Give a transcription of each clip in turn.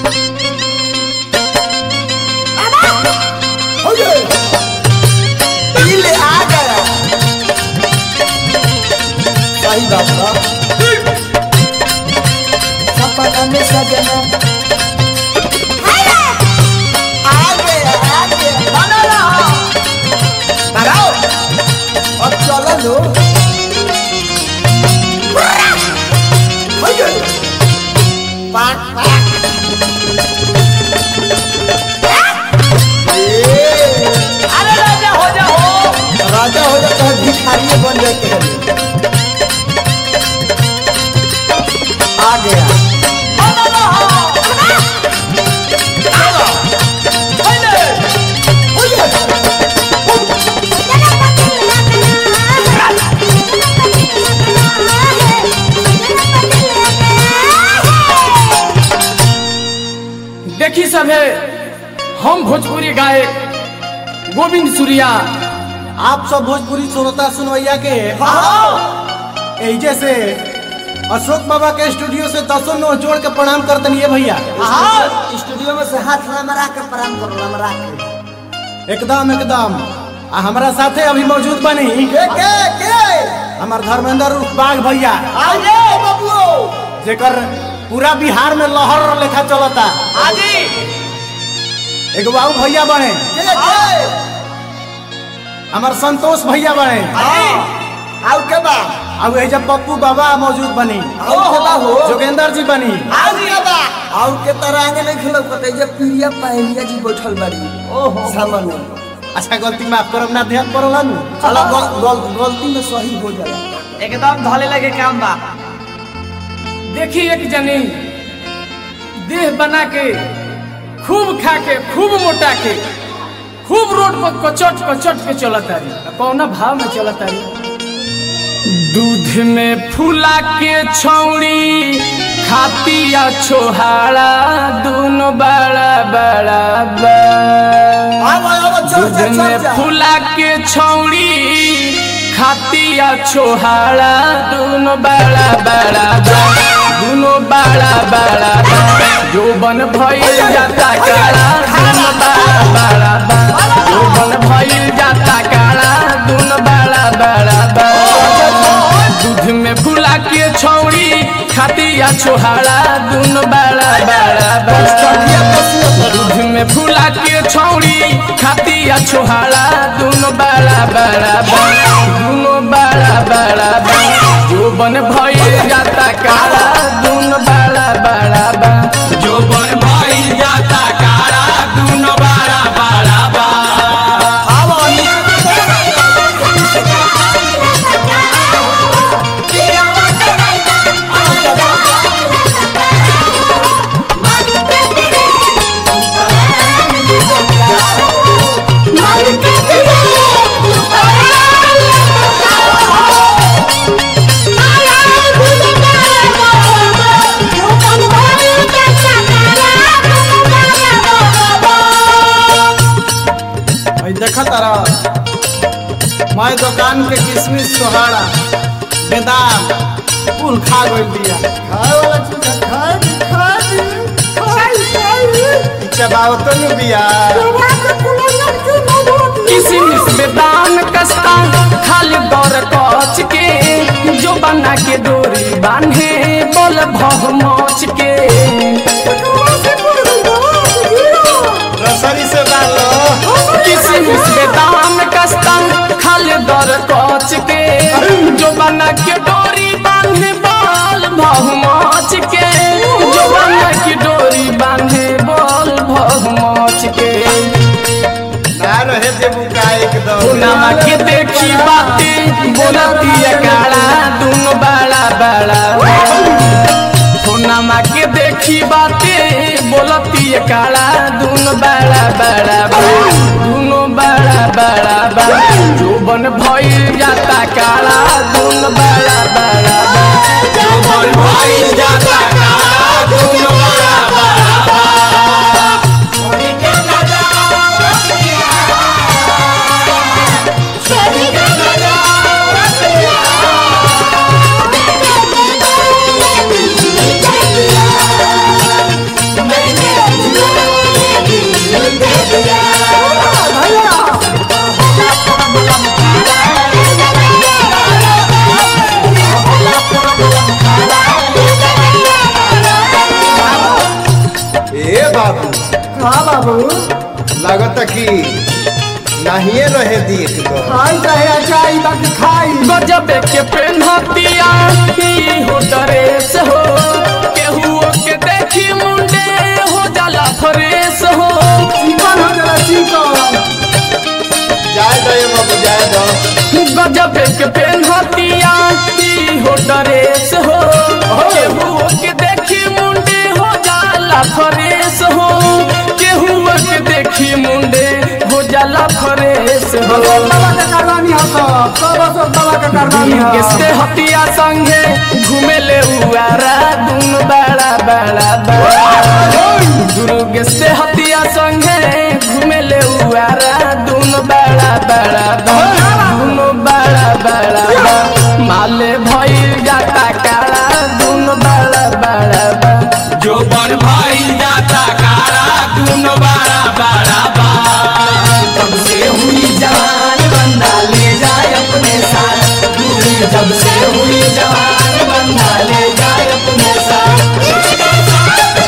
हो गए दिल आ गया सही बात बा सपना में सजना आ गया आ गया बना रहा लगाओ अब चलो लो हो गए पाट पाट ए, अरे राजा हो जा हो राजा हो जाता है भिखारी बन जाते हैं आ गया बना रहा चलो पहले हो गया देखी सभे हम भोजपुरी गायक गोविंद सूर्या आप सब भोजपुरी सुनता सुनवैया के एजे से अशोक बाबा के स्टूडियो से दसों नो जोड़ के प्रणाम करतन ये भैया स्टूडियो में से हाथ लमरा के प्रणाम करो लमरा के एकदम एकदम आ हमारा साथे अभी मौजूद बनी के के के हमार धर्मेंद्र उर्फ बाघ भैया आ गए बबुओ जेकर पूरा बिहार में लहर लेखा चलता आजी एगो बाबू भैया बने के के हमार संतोष भैया बने हाँ आउ के बा अब एजे पप्पू बाबा मौजूद बनी आउ के बा हो जोगेंद्र जी बनी आउ के बा आउ के तरह आगे नहीं खिलो कते जे प्रिया पहलिया जी बैठल बाड़ी ओहो सामने अच्छा गलती माफ करब ना ध्यान पड़ला नु चलो गल, गल, गलती में सही हो जाला एकदम धले लगे काम बा देखी एक जनी देह बना के खूब खा के खूब मोटा के खूब रोड पर कचट कचट के चलत तारी कौना भाव में चलत तारी दूध में फूला के छौड़ी खातिया छोहाड़ा दोनों बड़ा बड़ा बड़ा आव आव चल दूध चल में चल फूला के छौड़ी खातिया छोहाड़ा दोनों बड़ा बड़ा बा दोनों बड़ा बड़ा बा जोबन भइल जाता काला दोनों बड़ा बड़ा बा जोबन भइल जाता काला दोनों बड़ा बड़ा बा दूध में फूला के छौड़ी खातिया छोहाड़ा दोनों बड़ा बड़ा बा दूध में फूला के छौड़ी खातिया छोहाड़ा दोनों बड़ा बड़ा बा दोनों बड़ा बड़ा बा जोबन भइल जाता काला दोनों बड़ा बड़ा बा जोबन भइल जाता काला दोनों बड़ा बड़ा बा आव भाई देखा तारा मैं दुकान के किशमिश सोहाड़ा बेदाम कुल खा गइल दिया खाए वाला चीज है, खाए भी, खाए भी, खाए, खाए। चबावतो नु बिया किसमिस बेदान कस्ता खाली दौर कच के जो बना के डोरी बांधे बोल भव मोच के रसरी से डालो किसमिस बेदान कस्ता खाली दौर कच के जो बना के डोरी बांधे बोल भव मोच के जो बना के डोरी बांधे बोल भव मोच के ना रहे देबू का एकदम नामा के देखी बाती बोलती है काला दोनों बड़ा बड़ा नामा के देखी बाती बोलती है काला दोनों बड़ा बड़ा दोनों बड़ा बड़ा बड़ा जोबन भइल जाता काला दोनों बड़ा बड़ा जोबन भइल जाता काला दोनों बड़ा बड़ा Thank you. बाबू हाँ बाबू लागत कि नाहिए रहे दी एकदम खाई चाहे अचाई बाकी खाई गजब के पेन्हतिया ही हो ड्रेस हो केहू के देखी मुंडे हो जाला फ्रेश हो चिकन हो जरा चिकन जाए दो ये बाबू जाए दो गजब के पेन्हतिया ही हो ड्रेस हो केहू के देखी मुंडे हो जाला फ्रेश हो केहू के देखी मुंडे हो जाला फ्रेश हो बाबा के कारवानी हो सब सब सब बाबा के कारवानी हो किसके हतिया संगे घूमे ले उआरा दुन बड़ा बड़ा बड़ा दुर्ग से हतिया संगे घूमे ले उआरा दुन बड़ा बड़ा दुन बड़ा बड़ा बा। माले भइल जाता काला दुन बड़ा बड़ा बा। जो बन भइल जाता काला दुन बड़ा बड़ा बा। तब से हुई जवान बंदा ले जाए अपने साथ दूरी जब से हुई जवान बंदा ले जाए अपने साथ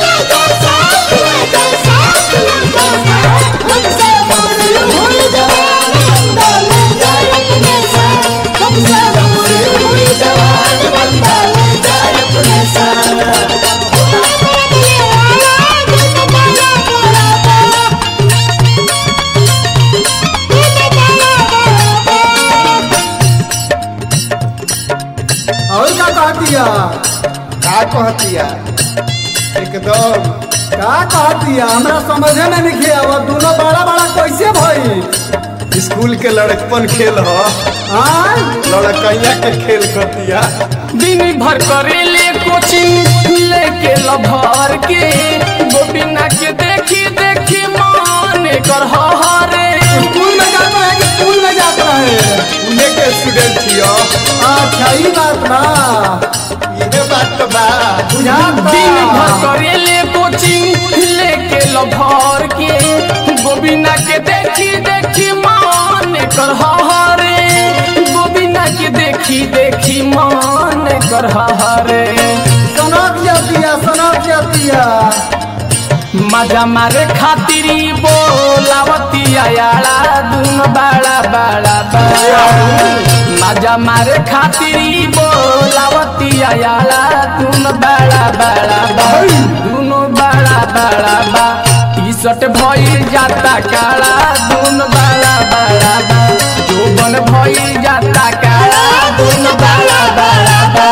और का कहतिया का कहतिया एकदम का कहतिया हमरा समझे में नहीं आवा दोनों बड़ा बड़ा कैसे भई स्कूल के लड़कपन खेल हो हाँ लड़कैया के खेल करतिया दिन भर करेले कोचिंग लेके लभर के गोबिना के देखी देखी मान कर हरे स्कूल में जाता है कि स्कूल में जाता है उन्हें के स्टूडेंट थियो अच्छा ही बात बा ये बात तो बा बुझात बा। दिन भर करेले कोचिंग लेके लभर के गोबिना के देखी देखी मान कर हरे गोबिना के देखी देखी मान कर हरे सनक जातिया सनक जातिया मजा मारे खातिरी बोलावती आयाला दुन बड़ा बड़ा बड़ा मजा मारे खातिरी बोलावती आयाला दुन बड़ा बड़ा बड़ा दुनो बड़ा बड़ा बा टी शर्ट भइल जाता काला दुन बड़ा बड़ा बा जोबन भइल जाता काला दुन बड़ा बड़ा बा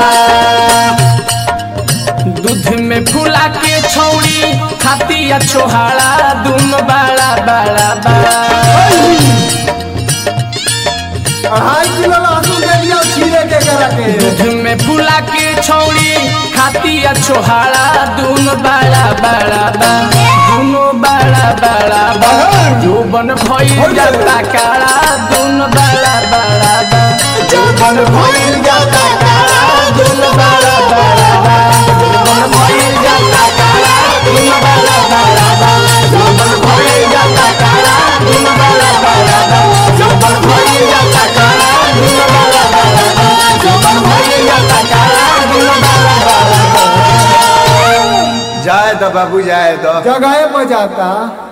दूध में फुला के छौड़ी खातिया छोहाड़ा दुन बड़ा बड़ा बड़ा अढ़ाई किलो लहसुन दे दिया छीले के करा के दूध में फुला के छौड़ी खातिया छोहाड़ा दुन बड़ा बड़ा बा दुनो बड़ा बड़ा बा जोबन भइल जाता काला दुन बड़ा बड़ा बा जोबन भइल जाता काला दुन बड़ा बड़ा बा जोबन भइल जाता काला दुन बड़ा बड़ा बा जोबन भइल जाता काला दुन बड़ा बड़ा बा जोबन भइल जाता काला दुन बड़ा बड़ा बा जोबन भइल जाता काला दुन बड़ा बड़ा बा जाए दो बाबू जाए दो जगह पर जाता